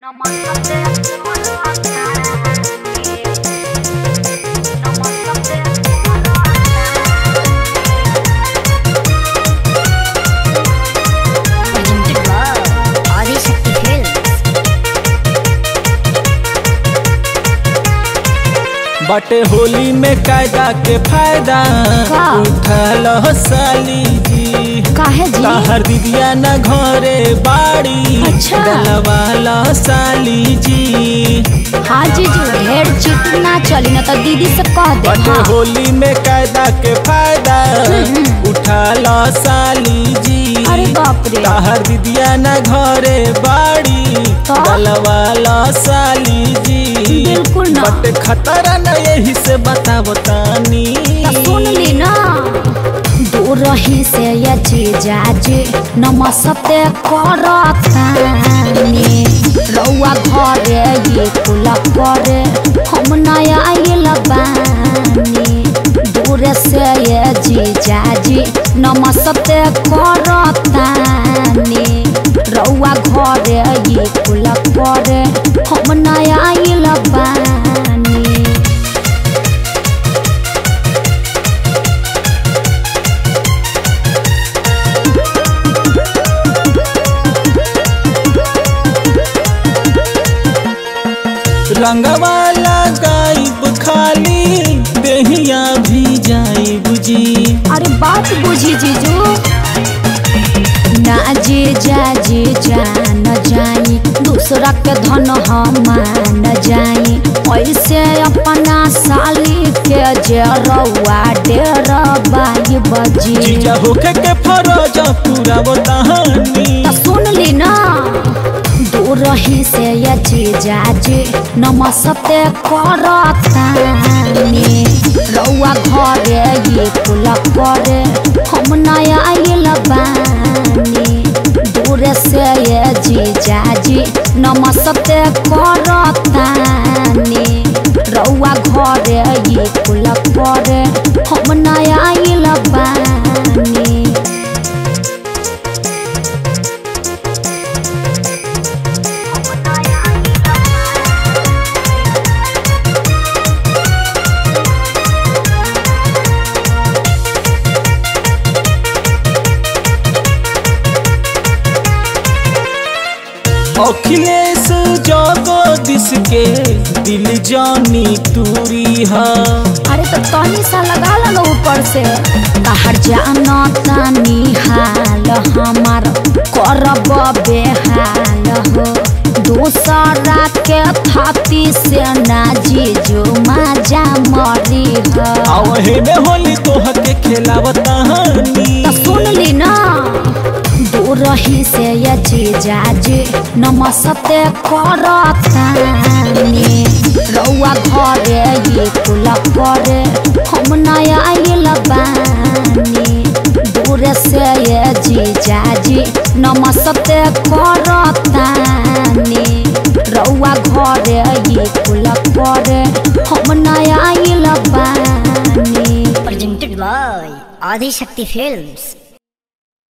Presented by Adi Shakti Films. बटे होली में कायदा के फायदा का? उठल हो साली जी काहे जी ताहर दीदिया न घरे बाड़ी अच्छा। डलवाला साली जी हाँ जीजू ढेर चिट ना चली ना तो दीदी से कह दे बटे हाँ। होली में कायदा के फायदा उठल साली जी अरे बाप रे ताहर दीदिया न घरे बाड़ी का? डलवाला साली जी बिल्कुल ना। बट खतरा न यही से बतावो तानी तो सुन ली ना दूर रही से ये जीजा जी नमस्ते करतानी रउआ घरे ये कुल करे हम नया आइल बानी दूर से ये जीजा जी नमस्ते करतानी रउआ घरे ये कुल करे हम नया आइल बानी रंगवाला गायब खाली देहिया भी जाई बुझी अरे बात बुझी जीजू ना जी जा जी जा न जाई दूसरा के धन हम न जाई ऐसे अपना साली के जे रउआ डेर बाई बजी जीजा होके के फरोज पूरा बतानी तो सुन ली ना दूर रही से ये जीजा जी नमस्ते करतानी रउआ घरे ये कुल करे हम नया आइल बानी दूर से ये जीजा जी नमस्ते करतानी रउआ घरे ये कुल करे हम नया आइल बानी अखिलेश जगदीश के दिल जानी तूरी हा अरे तो तनी सा लगा लो ऊपर से बाहर जाना तानी हाल हमार करब बेहाल हो दूसरा के थाती से ना जीजू माजा मरी हो आवहे में होली तोह के खेलावतानी तो सुन ली ना दूर रही से ये जीजा जी नमस्ते करतानी रउआ घरे ये कुल करे हम नया आइल बानी दूर से ये जीजा जी नमस्ते करतानी रउआ घरे ये कुल करे हम नया आइल बानी presented by Adi Shakti Films.